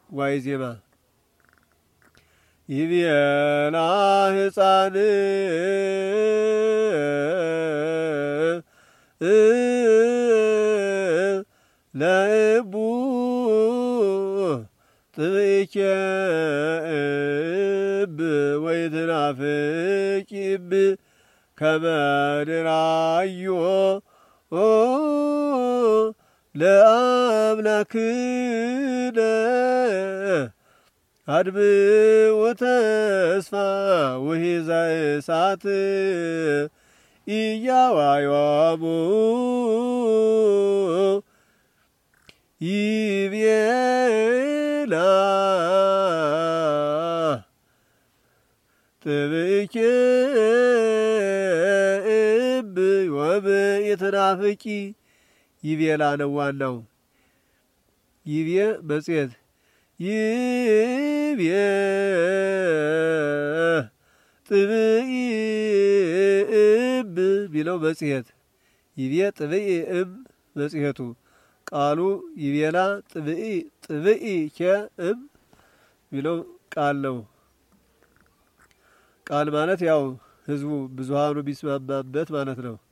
ዋይ ዜማ ይቤላ ህፃን ለእቡ ጥብእከ እብ ወይትናፍቅ እብ ከመድራዮ ለአምላክነ አድብኡ ተስፋ ውሒዘ እሳት ኢያዋዮሙ ይቤላ ጥብእከ እብ ወብእትናፍቂ ይቤላ ነው ዋናው ይቤ መጽሔት ይቤ ጥብኢ እብ ቢለው መጽሔት ይቤ ጥብኢ እም መጽሔቱ ቃሉ ይቤላ ጥብኢ ጥብኢ ኬ እም ቢለው ቃል ነው። ቃል ማለት ያው ህዝቡ ብዙሃኑ ቢስማማበት ማለት ነው።